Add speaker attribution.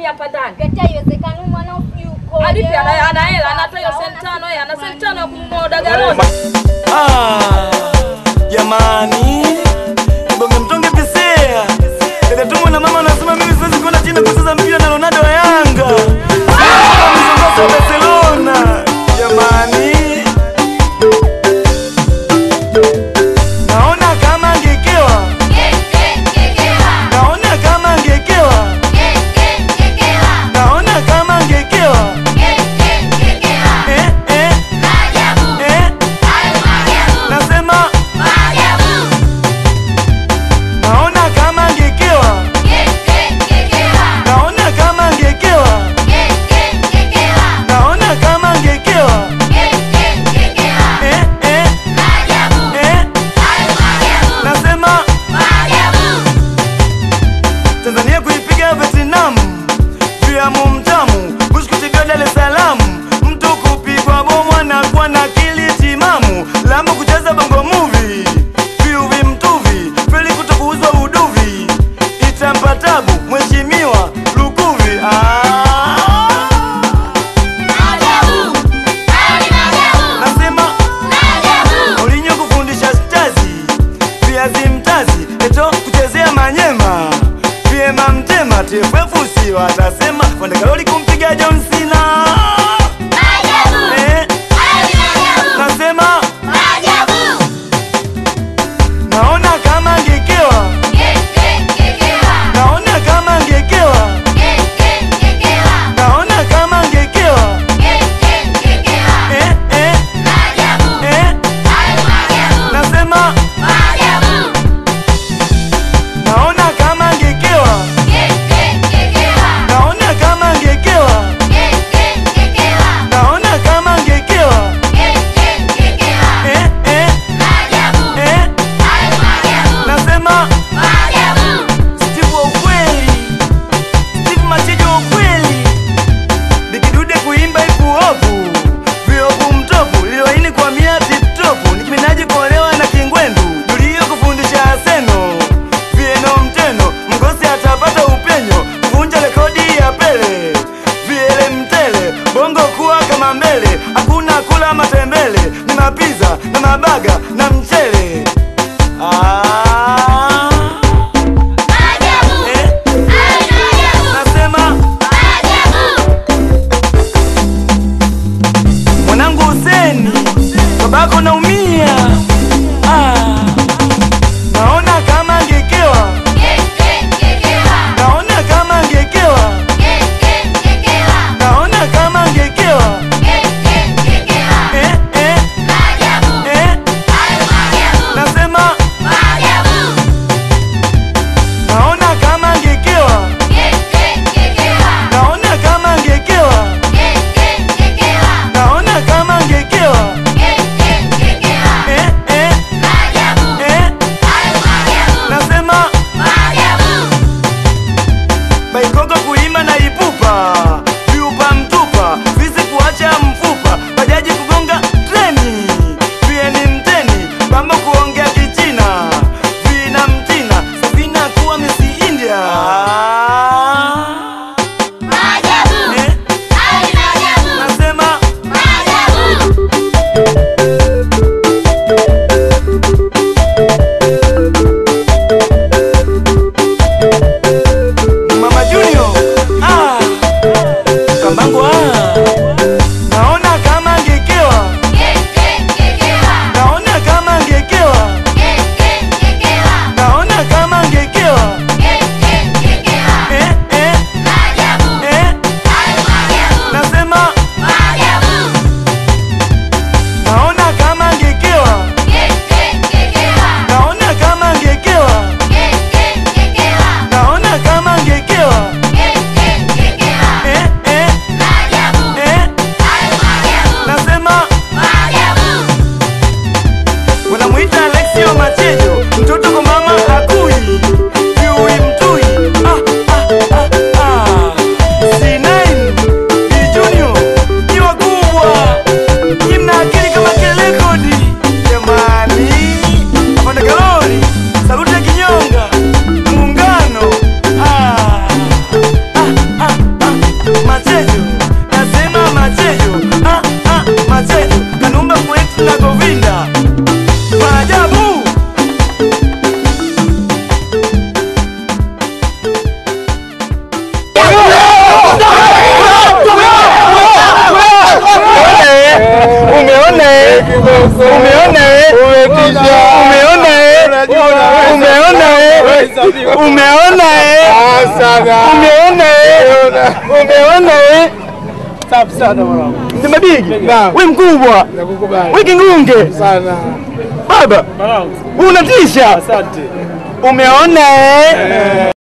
Speaker 1: hapa ndani.
Speaker 2: Kete haiwezekani huyu mwanao sijui uko.
Speaker 1: Alipi ana ana hela, anatoa hiyo senti tano, yeye ana senti tano ya kununua dagaa
Speaker 3: Ah, jamani, bonge mtonge pisea dada tumo na mama anasema mimi siwezi kwenda China kucheza mpira na Ronaldo wa Yanga mzongozo wa Barcelona. Jamani, naona kama angekewa, naona kama angekewa, naona kama angekewa eh, eh, eh, nasema naona kama angekewa, naona kama angekewa, naona kama angekewa eh, eh, eh, nasema Tanzania kuipiga Vietnam, fiamu mtamu, Bush kutibiwa Dar es Salaam, mtu kupigwa bomu anakuwa na akili timamu, Lamu kucheza bongo movie, viuvi mtuvi, feli kutokuuzwa uduvi, itampa tabu mheshimiwa Lukuvi. Ah, nasema Mourinho kufundisha stazi, viazi mtazi, eto kuchezea manyema, vyema mtema, TFF si watasema Wandekaloli kumpiga John Cena. Eh, nasema naona kama angekewa, naona kama angekewa, naona kama angekewa, eh, eh, eh, nasema naona kama angekewa, naona kama angekewa, naona kama angekewa, eh, eh, eh, nasema Steve wa ukweli, Steve Machejo wa ukweli, Bikidude kuimba ipu ovu, viovu mtovu, lioini kwa mia tiptopu, nikiminaji kuolewa na kingwendu, Julio kufundisha Aseno, Vieno mteno, mgosi atapata upenyo, kuvunja rekodi ya Pele, Viele mtele, bongo kuwa kama mbele, hakuna kula matembele, ni mapiza na mabaga na mchele. Ah, eh, nasema mwanangu Huseni, babako naumia. Ah, naona kama angekewa, naona kama angekewa, naona kama angekewa, eh, eh, eh, Umeona eh? Umeona eh? Umeona eh? Umeona eh? Umeona eh? Umeona eh? Umeona eh?
Speaker 4: Safi sana mwanangu.
Speaker 3: Mzima Bigi,
Speaker 4: Naam.
Speaker 3: we mkubwa,
Speaker 4: Nakukubali
Speaker 3: we kingunge,
Speaker 4: sana
Speaker 3: baba
Speaker 4: mwanangu.
Speaker 3: unatisha.
Speaker 4: Asante.
Speaker 3: Umeona eh?